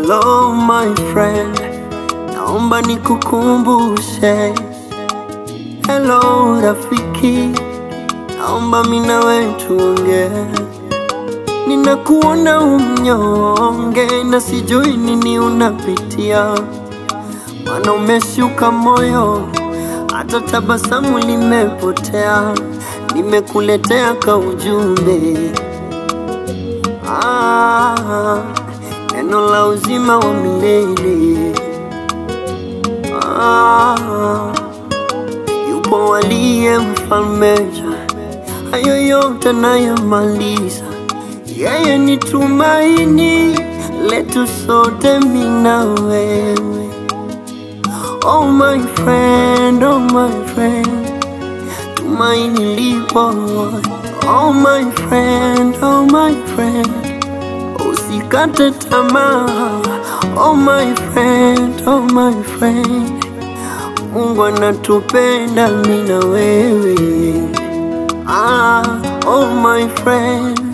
Hello my friend, naomba nikukumbushe. Hello rafiki, naomba mimi na wewe tuongee. Ninakuona umnyonge na sijui nini unapitia, maana umeshuka moyo, hata tabasamu limepotea. Nimekuletea ka ujumbe ah, neno la uzima wa milele ah, yupo aliye mfalme, hayo yote nayamaliza. Yeye ni tumaini letu sote, mimi na wewe. Oh my friend, oh my friend, tumaini lipo. Oh my friend, oh my friend, usikate tamaa. Oh my friend, oh my friend, Mungu anatupenda mimi na wewe. Ah, oh my friend